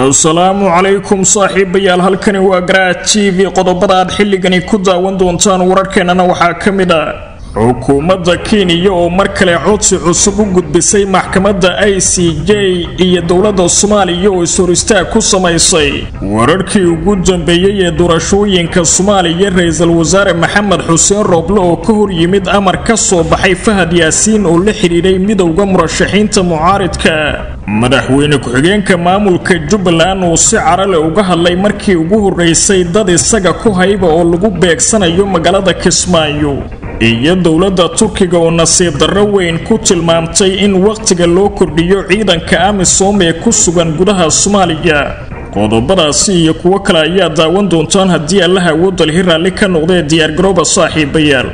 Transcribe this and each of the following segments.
asalaamu calaykum saaxiibayaal halkani waa garaad t v qodobada aad xilligani ku daawan doontaan wararkeennana waxaa ka mid ah xukuumadda kenya oo mar kale codsi cusub u gudbisay maxkamadda i c j iyo dowladda soomaaliya oo is-hor istaag ku samaysay wararkii ugu dambeeyey ee doorashooyinka soomaaliya ra-iisul wasaare maxamed xuseen rooble oo ka hor yimid amar ka soo baxay fahad yaasiin oo la xidhiidhay midowda murashaxiinta mucaaridka madaxweyne ku-xigeenka maamulka jubbaland uu si carale uga hadlay markii ugu horreysay dad isaga ku hayba oo lagu beegsanayo magaalada kismaayo iyo dowladda turkiga oo nasiib darro weyn ku tilmaamtay in wakhtiga loo kordhiyo ciidanka amisom ee ku sugan gudaha soomaaliya qodobadaasi iyo kuwo kale ayaa daawan doontaan haddii allaha awoodalhi raalli ka noqdee diyaargarooba saaxiibayaal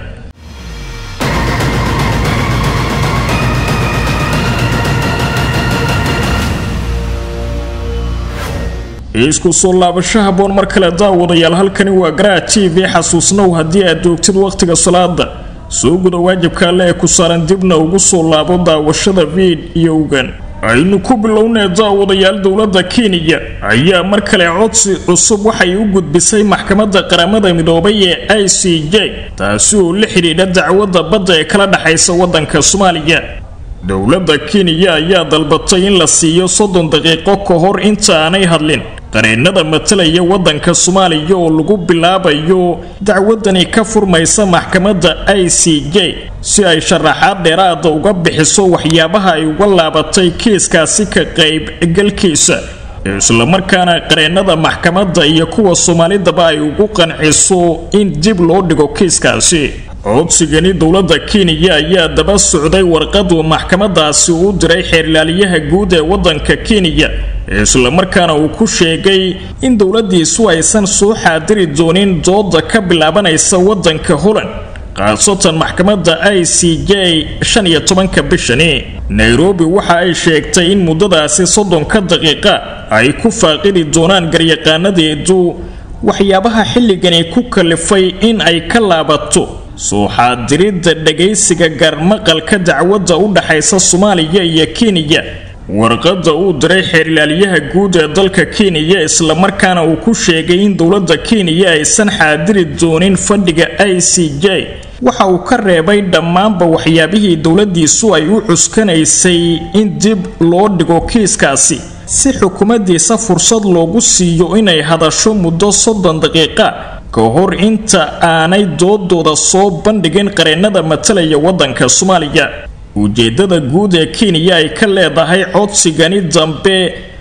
isku soo laabasho haboon mar kale daawadayaal halkani waa garaa t v xasuusnow haddii aad joogtid wakhtiga salaada soo guda waajibka alle ee ku saaran dibna ugu soo laabo daawashada fiidiyowgan aynu ku bilownee daawadayaal dowladda kenya ayaa mar kale codsi cusub waxay u gudbisay maxkamadda qaramada midoobay ee i c j taasi oo la xidhiidha dacwadda badda ee kala dhexaysa waddanka soomaaliya dowladda kenya ayaa dalbatay in la siiyo soddon daqiiqo ka hor inta aanay hadlin qareennada matalaya waddanka soomaaliya oo lagu bilaabayo dacwadani ka furmaysa maxkamadda i c j si ay sharaxaad dheeraada uga bixiso waxyaabaha ay uga laabatay kiiskaasi ka qaybgalkiisa islamarkaana qareennada maxkamadda iyo kuwa soomaalidaba ay ugu qanciso in dib loo dhigo kiiskaasi codsigani dowladda kenya ayaa daba socday warqadu maxkamadaasi uu diray xeerlaaliyaha guud ee waddanka kenya islamarkaana uu ku sheegay in dowladiisu aysan soo xaadiri doonin dooda ka bilaabanaysa waddanka holland khaasatan maxkamadda i c j shan iyo tobanka bishani nairobi waxa ay sheegtay in muddadaasi soddonka daqiiqa ay ku faaqidi doonaan garyaqaanadeedu waxyaabaha xilligani ku kalifay in ay ka laabato soo xaadiridda dhagaysiga garmaqalka dacwadda u dhaxaysa soomaaliya iyo kenya warqadda uu diray xeerlaaliyaha guud ee dalka kenya islamarkaana uu ku sheegay in dowladda kenya aysan xaadiri doonin fadhiga i c j waxa uu ka reebay dhammaanba waxyaabihii dowladiisu ay u cuskanaysay in dib loo dhigo kiiskaasi si xukuumaddiisa fursad loogu siiyo inay hadasho muddo soddon daqiiqa ka hor inta aanay doodooda soo bandhigin qareennada matalaya waddanka soomaaliya ujeeddada guud ee kenya ay ka leedahay codsigani dambe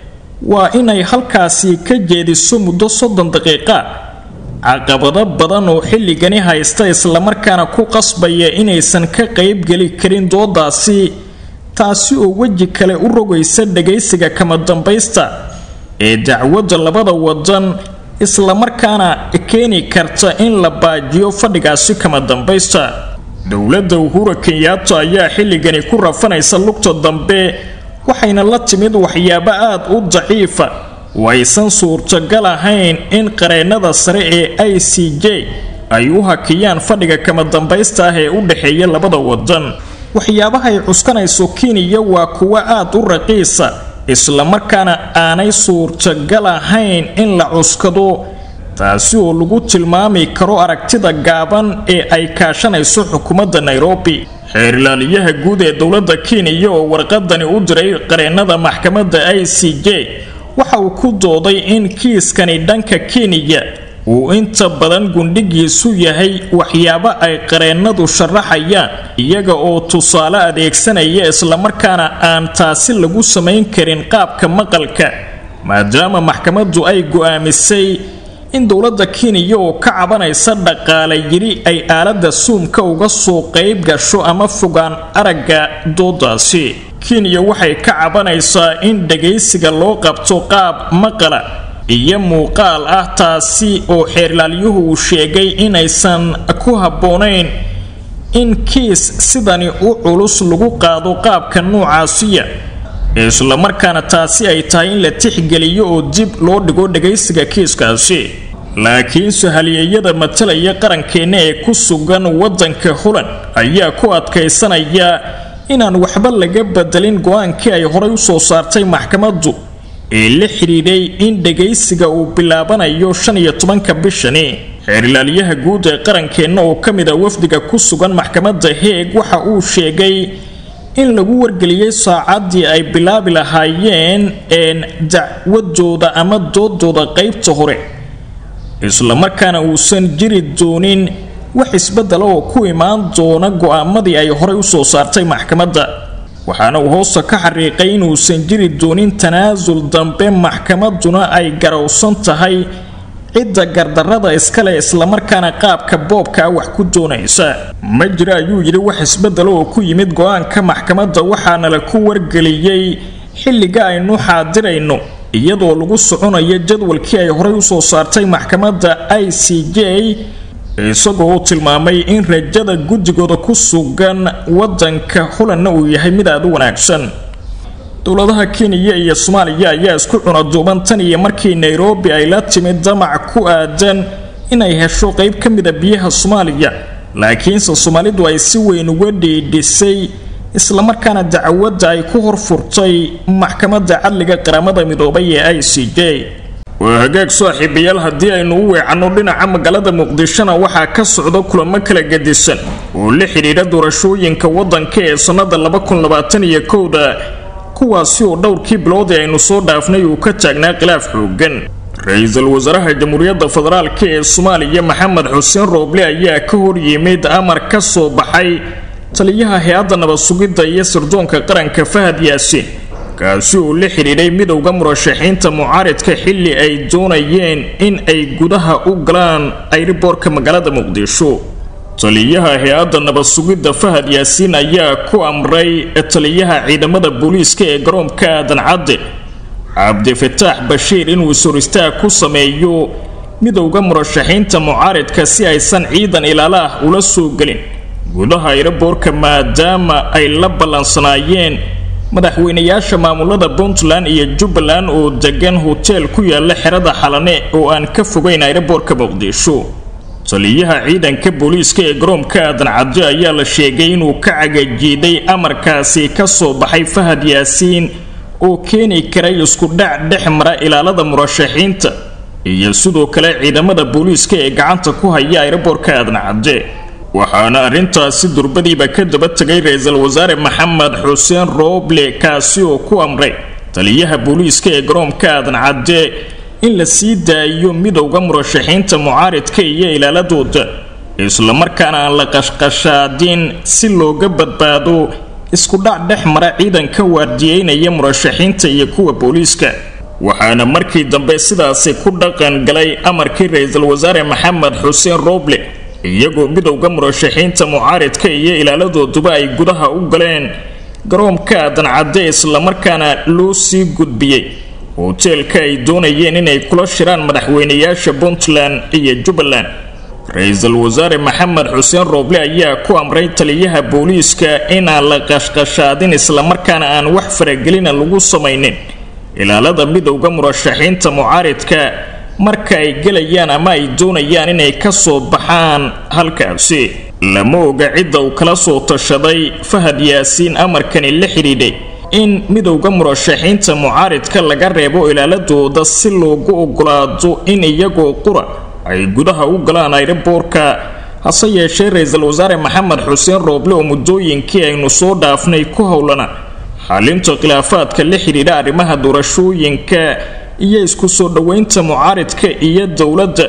waa inay halkaasi ka jeediso muddo soddon daqiiqa caqabado badan oo xilligani haysta islamarkaana ku qasbaya inaysan ka qaybgeli karin doodaasi taasi oo weji kale u rogaysa dhagaysiga kama dambaysta ee dacwadda labada wadan islamarkaana keeni karta in la baajiyo fadhigaasi kama dambaysta dowladda uhura kenyaata ayaa xilligani ku rafanaysa lugta dambe waxayna la timid waxyaabo aad u daciifa oo aysan suurtagal ahayn in qareennada sare ee i c j ay u hakiyaan fadhiga kama dambaysta ah ee u dhexeeya labada wadan waxyaabahay cuskanayso kenya waa kuwo aad u raqiisa islamarkaana aanay suurtagal ahayn in la cuskado taasi oo lagu tilmaami karo aragtida gaaban ee ay kaashanayso xukuumadda nairobi xeerlaaliyaha guud ee dowladda kenya oo warqadani u diray qareennada maxkamadda i c j waxa uu ku dooday in kiiskani dhanka kenya uu inta badan gundhigiisu yahay waxyaabo ay qareennadu sharaxayaan iyaga oo tusaale adeegsanaya islamarkaana aan taasi lagu samayn karin qaabka maqalka maadaama maxkamaddu ay go'aamisay in dowladda kenya oo ka cabanaysa dhaqaale yidhi ay aaladda suumka uga soo qayb gasho ama fogaan aragga doodaasi kenya waxay ka cabanaysaa in dhagaysiga loo qabto qaab maqala iyo muuqaal ah taasi oo xeerlaalyuhu uu sheegay inaysan ku habboonayn in kiis sidani u culus lagu qaado qaabka noocaasiya islamarkaana taasi ay tahay in la tixgeliyo oo dib loo dhigo dhagaysiga kiiskaasi laakiinse halyeeyada matalaya qarankeenna ee ku sugan waddanka holland ayaa ku adkaysanaya inaan waxba laga bedelin go-aankii ay horay u soo saartay maxkamaddu ee la xidhiidhay in dhagaysiga uu bilaabanayo shan iyo tobanka bishani xeerilaalyaha guud ee qarankeenna oo ka mid a wafdiga ku sugan maxkamadda heeg waxa uu sheegay in lagu wargeliyey saacaddii ay bilaabi lahaayeen een dacwadooda ama doodooda qaybta hore islamarkaana uusan jiri doonin wax isbedela oo ku imaan doona go-aamadii ay horey usoo saartay maxkamadda waxaana uu hoosta ka xariiqay inuusan jiri doonin tanaasul dambe maxkamadduna ay garowsan tahay cidda gardarrada iskale islamarkaana qaabka boobkaa wax ku doonaysa ma jira ayuu yidhi wax isbedela oo ku yimid go-aanka maxkamadda waxaana la ku wargeliyey xilliga aynu xaadirayno iyadoo lagu soconayo jadwalkii ay horey usoo saartay maxkamadda i c j isagoo u tilmaamay in rajada guddigooda ku sugan wadanka holanna uu yahay mid aada u wanaagsan dowladaha kenya iyo soomaaliya ayaa isku cunaduuban tan iyo markii nairobi ay la timid damac ku aadan inay hesho qayb ka mida biyaha soomaaliya laakiinse soomaalidu ay si weyn uga dhiidhisay islamarkaana dacwadda ay ku horfurtay maxkamadda cadliga qaramada midoobay ee i c j waa hagaag saaxiibayaal haddii aynu u weecanno dhinaca magaalada muqdishona waxaa ka socda kulamo kala gedisan oo la xidhiidha doorashooyinka waddanka ee sannada labakunlabaataniyo kowda kuwaasi oo dhowrkii biloodii aynu soo dhaafnay uu ka taagnaa khilaaf xoogan ra-iisul wasaaraha jamhuuriyadda federaalk ee soomaaliya maxamed xuseen rooble ayaa ka hor yimid amar ka soo baxay taliyaha hay-adda nabad sugidda iyo sirdoonka qaranka fahad yaasiin kaasi oo la xidhiidhay midowda murashaxiinta mucaaridka xilli ay doonayeen in ay gudaha u galaan ayriboorka magaalada muqdisho taliyaha hay-adda nabad sugidda fahad yaasiin ayaa ku amray taliyaha ciidamada booliiska ee garoonka aadan cadde cabdifataax bashiir inuu is-horistaag ku sameeyo midowda murashaxiinta mucaaridka si aysan ciidan ilaala ah ula soo gelin gudaha ayriboorka maadaama ay la ballansanaayeen madaxweynayaasha maamulada puntland iyo jubbaland oo degan hoteel ku yaala xerada xalane oo aan ka fogeyn ayriboorka muqdisho taliyaha ciidanka booliiska ee garoonka aadan cadde ayaa la sheegay inuu ka cagajiiday amarkaasi ka soo baxay fahad yaasiin oo keeni karay isku dhac dhex mara ilaalada murashaxiinta iyo sidoo kale ciidamada booliiska ee gacanta ku haya ayriboorka aadan cadde waxaana arrintaasi durbadiiba ka daba tegay ra-iisul wasaare maxamed xuseen rooble kaasi oo ku amray taliyaha booliiska ee garoonka aadan cadde in la sii daayo midowda murashaxiinta mucaaridka iyo ilaaladooda islamarkaana aan la qashqashaadin si looga badbaado isku dhac dhex mara ciidanka waardiyeynaya murashaxiinta iyo kuwa booliiska waxaana markii dambe sidaasi ku dhaqan galay amarkii ra-iisul wasaare maxamed xuseen rooble iyagoo midowda murashaxiinta mucaaridka iyo ilaaladooduba ay gudaha u galeen garoonka aadan cadde islamarkaana loo sii gudbiyey hoteelka ay doonayeen inay kula shiraan madaxweynayaasha puntland iyo jubbaland ra-iisul wasaare maxamed xuseen rooble ayaa ku amray taliyaha booliiska inaan la qashqashaadin islamarkaana aan wax faragelina lagu samaynin ilaalada midowda murashaxiinta mucaaridka marka ay gelayaan ama ay doonayaan inay ka soo baxaan halkaasi lama oga cidda uu kala soo tashaday fahad yaasiin amarkani la xidhiidhay in midowda murashaxiinta mucaaridka laga reebo ilaaladooda si loogu ogolaado in iyagoo qura ay gudaha u galaan ayriboorka hase yeeshee ra-iisul wasaare maxamed xuseen rooble oo muddooyinkii aynu soo dhaafnay ku howlana xalinta khilaafaadka la xidhiidha arrimaha doorashooyinka iyo isku soo dhoweynta mucaaridka iyo dowladda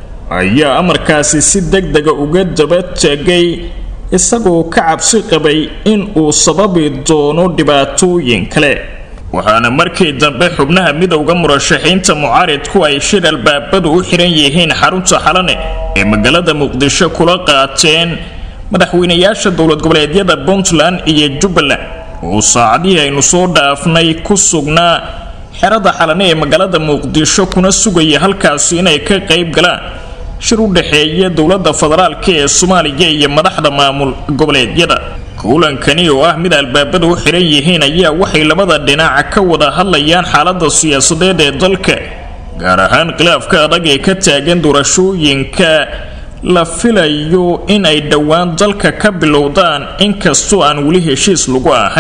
ayaa amarkaasi si deg dega uga daba tegay isagoo ka cabsi qabay in uu sababi doono dhibaatooyin kale waxaana markii dambe xubnaha midowda murashaxiinta mucaaridku ay shir albaabadu u xihan yihiin xarunta xalane ee magaalada muqdisho kula qaateen madaxweynayaasha dowlad goboleedyada puntland iyo jubbaland oo saacadihii aynu soo dhaafnay ku sugnaa xerada xalane ee magaalada muqdisho kuna sugaya halkaasi inay ka qayb galaan shir u dhexeeya dowladda federaalk ee soomaaliya iyo madaxda maamul goboleedyada kulankani oo ah mid albaabada u xihan yihiin ayaa waxay labada dhinac ka wada hadlayaan xaalada siyaasadeed ee dalka gaar ahaan khilaafka adag ee ka taagan doorashooyinka la filayo in ay dhowaan dalka ka bilowdaan inkastoo aan weli heshiis lagu ahayn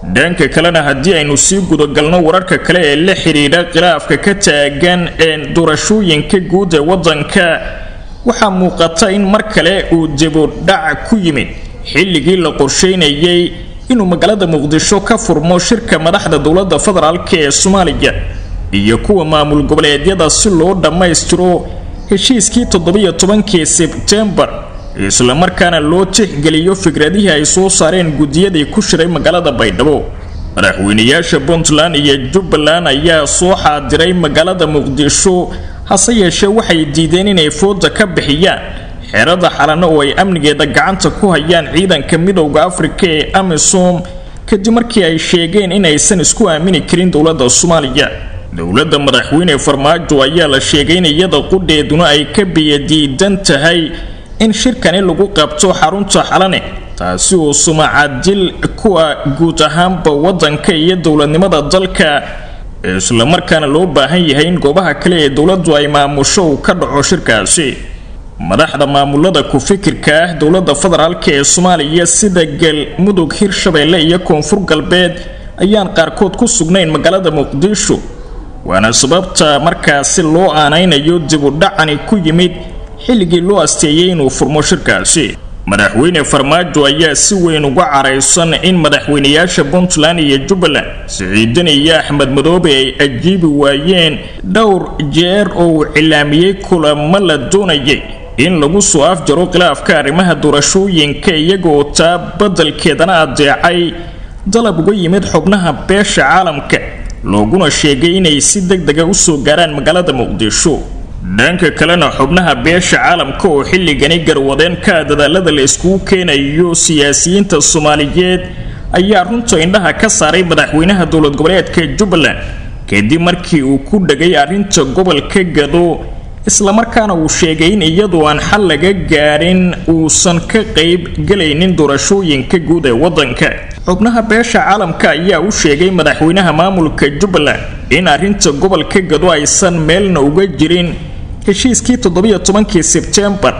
dhanka kalena haddii aynu sii gudagalno wararka kale ee la xidhiidha khilaafka ka taagan doorashooyinka guud ee waddanka waxaa muuqata in mar kale uu dibudhac ku yimid xilligii la qorsheynayay inuu magaalada muqdisho ka furmo shirka madaxda dowladda federaalk ee soomaaliya iyo kuwa maamul goboleedyada si loo dhammaystiro heshiiskii toddobiyo tobankii sebtembar islamarkaana loo tixgeliyo fikradihii ay soo saareen guddiyadii ku shiray magaalada baydhabo madaxweynayaasha puntland iyo jubbaland ayaa soo xaadiray magaalada muqdisho hase yeeshee waxay diideen inay fooda ka bixiyaan xerada xalano oo ay amnigeeda gacanta ku hayaan ciidanka midowda afrika ee amisom kadib markii ay sheegeen inaysan isku aamini karin dowladda soomaaliya dowladda madaxweyne farmaajo ayaa la sheegay in iyada qudheeduna ay ka biyadiidan tahay in shirkani lagu qabto xarunta xalane taasi oo sumacadil kuwa guud ahaanba waddanka iyo dowladnimada dalka islamarkaana loo baahan yahay in goobaha kale ee dowladdu ay maamusho uu ka dhaco shirkaasi madaxda maamulada ku-fikirka ah dowladda federaalk ee soomaaliya sida galmudug hirshabeelle iyo koonfur galbeed ayaan qaarkood ku sugnayn magaalada muqdisho waana sababta markaasi loo aanaynayo dibudhacani ku yimid xilligii loo asteeyey inuu furmo shirkaasi madaxweyne farmaajo ayaa si weyn uga caraysan in madaxweynayaasha puntland iyo jubbaland siciidan iyo axmed madoobe ay ajiibi waayeen dhowr jeer oo uu cilaamiyey kulamo la doonayay in lagu soo afjaro khilaafka arrimaha doorashooyinka iyagoo taa beddelkeedana adeecay dalab uga yimid xubnaha beesha caalamka looguna sheegay inay si deg dega usoo gaaraan magaalada muqdisho dhanka kalena xubnaha beesha caalamka oo xilligani garwadeen ka dadaalada la iskugu keenayo siyaasiyiinta soomaaliyeed ayaa runta indhaha ka saaray madaxweynaha dowlad goboleedka jubbaland kadib markii uu ku dhagay arrinta gobolka gado islamarkaana uu sheegay in iyadoo aan xal laga gaadhin uusan ka qayb gelaynin doorashooyinka guud ee waddanka xubnaha beesha caalamka ayaa u sheegay madaxweynaha maamulka jubbaland in arrinta gobolka gado aysan meelna uga jirin heshiiskii toddobiyo tobankii sebtembar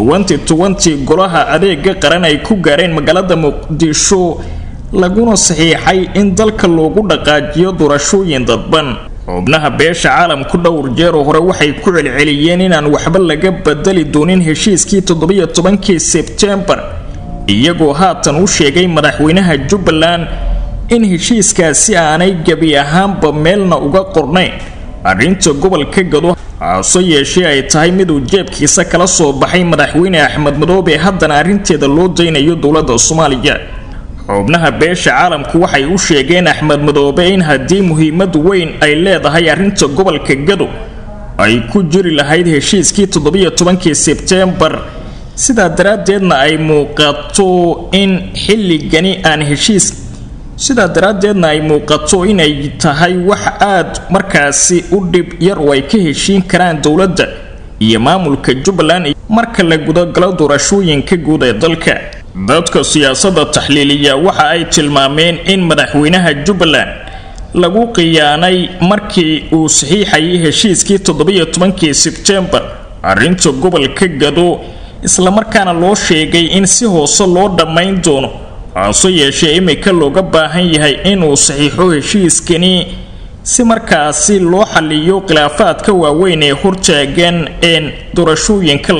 golaha adeega qaran ay ku gaareen magaalada muqdisho laguna saxiixay in dalka loogu dhaqaajiyo doorashooyin dadban xubnaha beesha caalamku dhowr jeeroo hore waxay ku celceliyeen inaan waxba laga bedeli doonin heshiiskii toddobiyo tobankii sebtembar iyagoo haatan u sheegay madaxweynaha jubbaland in heshiiskaasi aanay gebi ahaanba meelna uga qornayn arrinta gobolka gado hase yeeshee ay tahay miduu jeebkiisa kala soo baxay madaxweyne axmed madoobe haddana arrinteeda loo daynayo dowladda soomaaliya xubnaha beesha caalamku waxay u sheegeen axmed madoobe in haddii muhiimad weyn ay leedahay arrinta gobolka gado ay ku jiri lahayd heshiiskii toddobiyo tobankii sebtembar sidaa daraaddeedna ay muuqato in xilligani aan heshiis sidaa daraaddeedna ay muuqato inay tahay wax aad markaasi u dhib yar oo ay ka heshiin karaan dowladda iyo maamulka jubbaland marka la gudagalo doorashooyinka guud ee dalka dadka siyaasadda taxliiliya waxa ay tilmaameen in madaxweynaha jubbaland lagu khiyaanay markii uu saxiixayay heshiiskii toddobiyo tobankii sebtembar arrinta gobolka gado islamarkaana loo sheegay in si hoose loo dhammayn doono hase yeeshee imika looga baahan yahay inuu saxiixo heshiiskani si markaasi loo xaliyo khilaafaadka waaweyn ee hortaagan een doorashooyinka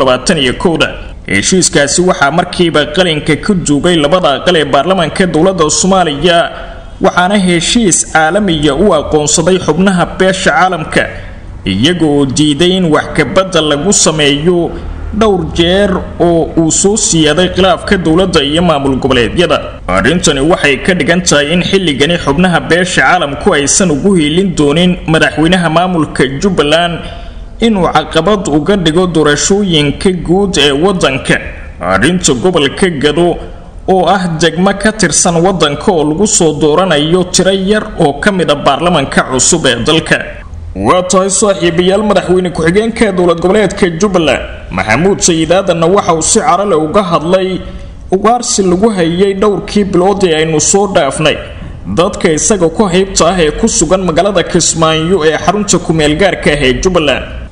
da heshiiskaasi waxaa markiiba qalinka ka duugay labada aqal ee baarlamaanka dowladda soomaaliya waxaana heshiis caalamiya u aqoonsaday xubnaha beesha caalamka iyagoo diiday in wax kabadda lagu sameeyo dhowr jeer oo uu soo siyaaday khilaafka dowladda iyo maamul goboleedyada arrintani waxay ka dhigan tahay in xilligani xubnaha beesha caalamku aysan ugu hiilin doonin madaxweynaha maamulka jubbaland inuu caqabad uga dhigo doorashooyinka guud ee waddanka arrinta gobolka gado oo ah degmo ka tirsan waddanka oo lagu soo dooranayo tiro yar oo ka mid a baarlamanka cusub ee dalka waa tahay saaxiibayaal madaxweyne ku-xigeenka dowlad goboleedka jubbaland maxamuud sayidaadanna waxa uu si carale uga hadlay ugaarsi lagu hayay dhowrkii bilood ee aynu soo dhaafnay dadka isaga ku haybta ah ee ku sugan magaalada kismaayo ee xarunta ku-meelgaarka ah ee jubbaland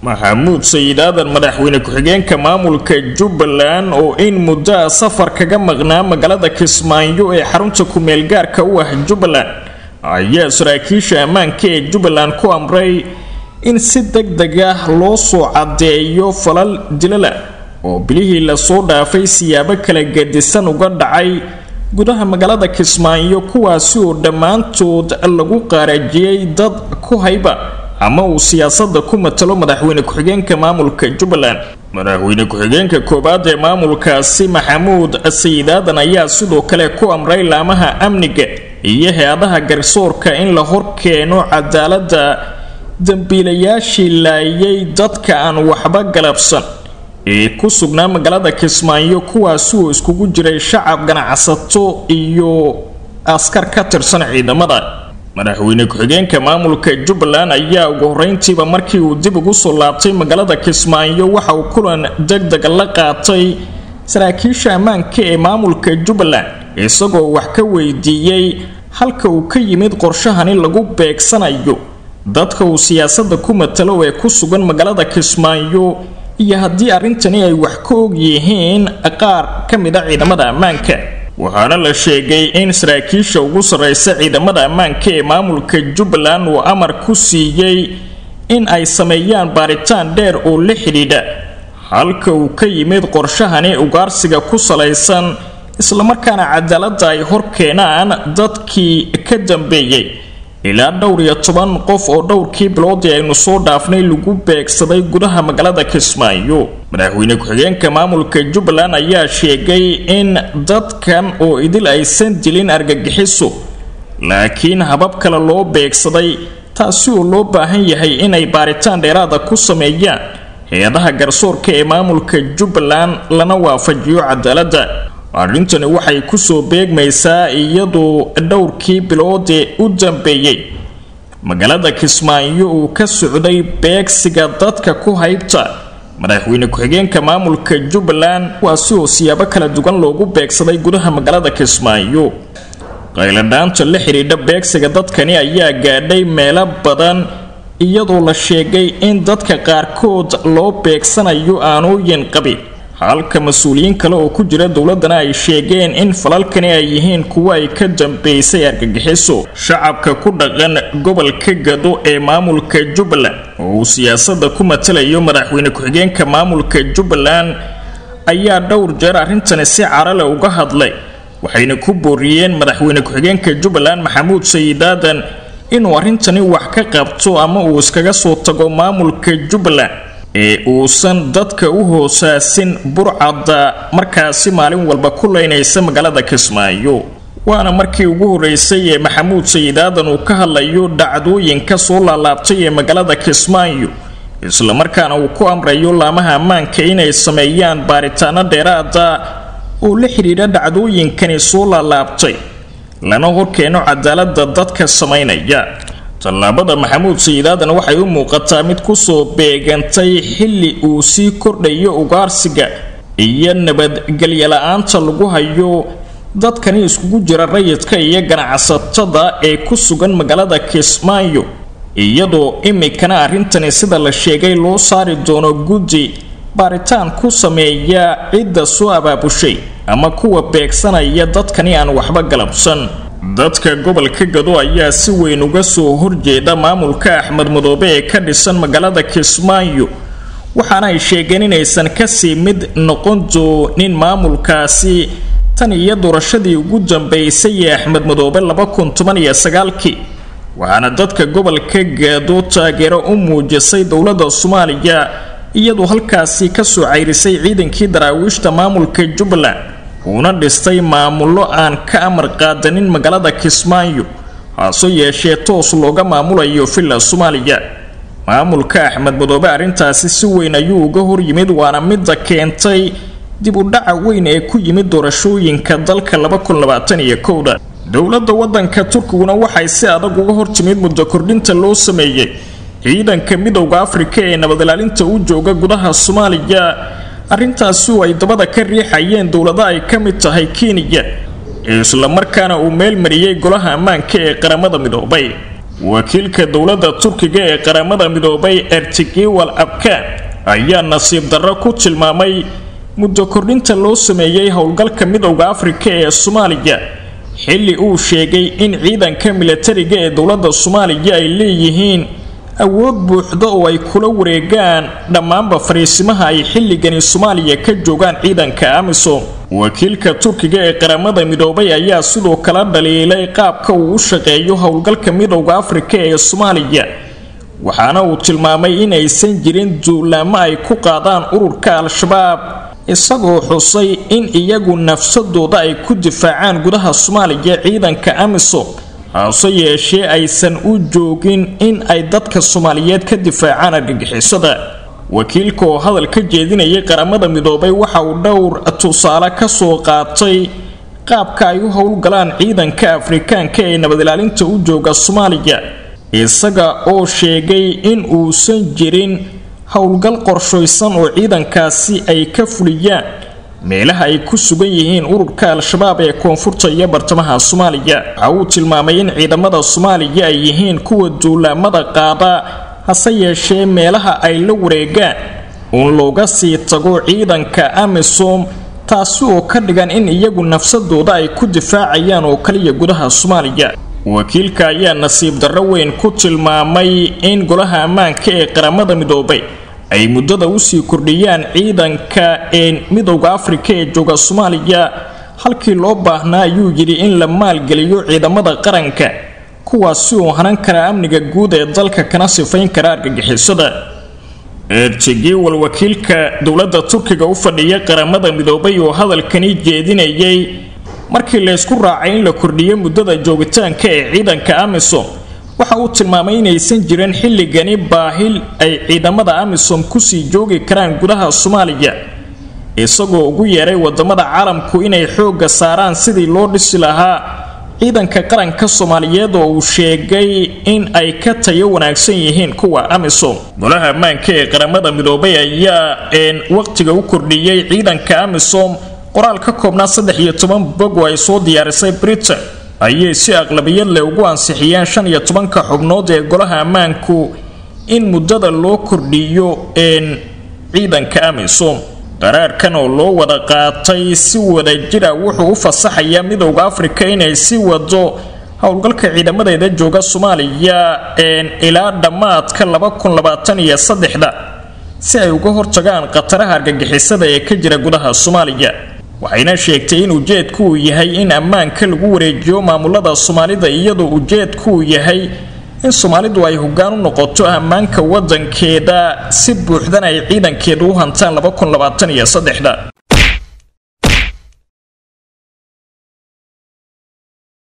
maxamuud sayid aadan madaxweyne ku-xigeenka maamulka jubbaland oo in muddo a safar kaga maqnaa magaalada kismaayo ee xarunta ku-meel gaarka u ah jubbaland ayaa saraakiisha ammaanka ee jubbaland ku amray in si deg deg ah loo soo caddeeyo falal dilala oo bilihii lasoo dhaafay siyaabo kala gedisan uga dhacay gudaha magaalada kismaayo kuwaasi oo dhammaantood lagu qaarajiyey dad ku hayba ama uu siyaasadda ku matalo madaxweyne ku-xigeenka maamulka jubbaland madaxweyne ku-xigeenka koowaad ee maamulkaasi maxamuud sayid aadan ayaa sidoo kale ku amray laamaha amniga iyo hay-adaha garsoorka in la hor keeno cadaaladda dambiilayaashii laayay dadka aan waxba galabsan ee ku sugnaa magaalada kismaayo kuwaasi oo iskugu jiray shacab ganacsato iyo askar ka tirsan ciidamada madaxweyne ku-xigeenka maamulka jubbaland ayaa ugu horeyntiiba markii uu dib ugu soo laabtay magaalada kismaayo waxa uu kulan deg dega la qaatay saraakiisha ammaanka ee maamulka jubbaland isagoo wax ka weydiiyey halka uu ka yimid qorshahani lagu beegsanayo dadka uu siyaasadda ku matalo ee ku sugan magaalada kismaayo iyo haddii arrintani ay wax ka og yihiin qaar ka mid a ciidamada ammaanka waxaana la sheegay in saraakiisha ugu sarreysa ciidamada ammaanka ee maamulka jubbaland uu amar ku siiyey in ay sameeyaan baaritaan dheer oo la xidhiidha halka uu ka yimid qorshahani ugaarsiga ku salaysan islamarkaana cadaaladda ay hor keenaan dadkii ka dambeeyey ilaa dhowr iyo toban qof oo dhowrkii biloodii aynu soo dhaafnay lagu beegsaday gudaha magaalada kismaayo madaxweyne ku-xigeenka maamulka jubbaland ayaa sheegay in dadkan oo idil aysan dilin argagixiso laakiin habab kale loo beegsaday taasi oo loo baahan yahay inay baaritaan dheeraada ku sameeyaan hay-adaha garsoorka ee maamulka jubbaland lana waafajiyo cadaaladda arrintani waxay kusoo beegmaysaa iyadoo dhowrkii biloodee u dambeeyey magaalada kismaayo uu ka socday beegsiga dadka ku haybta madaxweyne ku-xigeenka maamulka jubbaland kuwaasi oo siyaabo kala duwan loogu beegsaday gudaha magaalada kismaayo qayladhaanta la xidhiidha beegsiga dadkani ayaa gaadhay meelo badan iyadoo la sheegay in dadka qaarkood loo beegsanayo aanooyin qabin halka mas-uuliyiin kale oo ku jira dowladana ay sheegeen in falalkani ay yihiin kuwo ay ka dambeysay argagixiso shacabka ku dhaqan gobolka gado ee maamulka jubbaland oo uu siyaasadda ku matalayo madaxweyne ku-xigeenka maamulka jubbaland ayaa dhowr jeer arrintani si carale uga hadlay waxayna ku booriyeen madaxweyne ku-xigeenka jubbaland maxamuud sayid aadan inuu arrintani wax ka qabto ama uu iskaga soo tago maamulka jubbaland ee uusan dadka u hoosaasin burcadda markaasi maalin walba ku leynaysa magaalada kismaayo waana markii ugu horeysay ee maxamuud sayid aadan uu ka hadlayo dhacdooyinka soo laalaabtay ee magaalada kismaayo islamarkaana uu ku amrayo laamaha ammaanka inay sameeyaan baaritaano dheeraada oo la xidhiidha dhacdooyinkani soo laalaabtay lana horkeeno cadaaladda dadka samaynaya tallaabada maxamuud sayid aadan waxay u muuqataa mid kusoo beegantay xilli uu sii kordhayo ugaarsiga iyo nabadgelyola-aanta lagu hayo dadkani iskugu jira rayidka iyo ganacsatada ee ku sugan magaalada kismaayo iyadoo imikana arrintani sida la sheegay loo saari doono guddi baaritaan ku sameeya cidda soo abaabushay ama kuwa beegsanaya dadkani aan waxba galabsan dadka gobolka gado ayaa si weyn uga soo horjeeda maamulka axmed madoobe ee ka dhisan magaalada kismaayo waxaana ay sheegeen inaysan kasii mid noqon doonin maamulkaasi tan iyo doorashadii ugu dambeysay ee axmed madoobe laba kun toban iyo sagaalkii waxaana dadka gobolka gado taageero u muujisay dowladda soomaaliya iyadoo halkaasi kasoo cayrisay ciidankii daraawiishta maamulka jubbaland uuna dhistay maamullo aan ka amar qaadanin magaalada kismaayo hase yeeshee toos looga maamulayo villa soomaaliya maamulka axmed madoobe arrintaasi si weyn ayuu uga hor yimid waana midda keentay dib u dhaca weyn ee ku yimid doorashooyinka dalka da dowladda waddanka turkiguna waxay si adag uga hor timid muddo kordhinta loo sameeyey ciidanka midowda afrika ee nabad ilaalinta u jooga gudaha soomaaliya arrintaasi oo ay dabada ka riixayeen dowlado ay ka mid tahay kenya islamarkaana uu meel mariyey golaha ammaanka ee qaramada midoobay wakiilka dowladda turkiga ee qaramada midoobay ertigiwal abkaan ayaa nasiib darro ku tilmaamay muddo kordhinta loo sameeyey howlgalka midowda afrika ee soomaaliya xilli uu sheegay in ciidanka milatariga ee dowladda soomaaliya ay leeyihiin awood buuxda oo ay kula wareegaan dhammaanba fariisimaha ay xilligani soomaaliya ka joogaan ciidanka amisom wakiilka turkiga ee qaramada midoobay ayaa sidoo kale dhaliilay qaabka uu u shaqeeyo howlgalka midowda afrika ee soomaaliya waxaana uu tilmaamay inaysan jirin duulaamo ay ku qaadaan ururka al-shabaab isagoo xusay in iyagu nafsadooda ay ku difaacaan gudaha soomaaliya ciidanka amisom hase yeeshee aysan u joogin in ay dadka soomaaliyeed ka difaacaan argagixisada wakiilka oo hadal ka jeedinayay qaramada midoobay waxa uu dhowr tusaale ka soo qaatay qaabka ay u howlgalaan ciidanka afrikaanka ee nabad ilaalinta u jooga soomaaliya isaga oo sheegay in uusan jirin howlgal qorshaysan oo ciidankaasi ay ka fuliyaan meelaha ay ku sugan yihiin ururka al-shabaab ee koonfurta iyo bartamaha soomaaliya waxa uu tilmaamay in ciidamada soomaaliya ay yihiin kuwa duulaamada qaada hase yeeshee meelaha ay la wareegaan uun looga sii tago ciidanka amisom taasi oo ka dhigan in iyagu nafsadooda ay ku difaacayaan oo kaliya gudaha soomaaliya wakiilka ayaa nasiib darro weyn ku tilmaamay in golaha ammaanka ee qaramada midoobay ay muddada usii kordhiyaan ciidanka ee midowda afrika ee jooga soomaaliya halkii loo baahnaa ayuu yidhi in la maalgeliyo ciidamada qaranka kuwaasi uu hanan kara amniga guud ee dalka kana sifayn kara argagixisada ertigiwal wakiilka dowladda turkiga u fadhiya qaramada midoobay oo hadalkani jeedinayay markii laysku raacay in la kordhiyo muddada joogitaanka ee ciidanka amisom waxa uu tilmaamay inaysan jirin xilligani baahil ay ciidamada amisom kusii joogi karaan gudaha soomaaliya isagoo ugu yeeray wadamada caalamku inay xoogga saaraan sidii loo dhisi lahaa ciidanka qaranka soomaaliyeed oo uu sheegay in ay ka tayo wanaagsan yihiin kuwa amisom golaha ammaanka ee qaramada midoobay ayaa een waqtiga u kordhiyey ciidanka amisom qoraal ka koobnaa saddex iyo toban bog oo ay soo diyaarisay britain ayay si aqlabiyad leh ugu ansixiyeen shan iyo tobanka xubnood ee golaha ammaanku in muddada loo kordhiyo een ciidanka amisom qaraarkan oo loo wada qaatay si wada jira wuxuu u fasaxayaa midowda afrika inay si wado howlgalka ciidamadeeda jooga soomaaliya een ilaa dhammaadka laba kun labaatan iyo saddexda si ay uga hortagaan khataraha argagixisada ee ka jira gudaha soomaaliya waxayna sheegtay in ujeedku uu yahay in ammaanka lagu wareejiyo maamulada soomaalida iyadoo ujeedku uu yahay in soomaalidu ay hoggaan u noqoto ammaanka wadankeeda si buuxdan ay ciidankeedu u hantaan laba kun labaatan iyo saddexda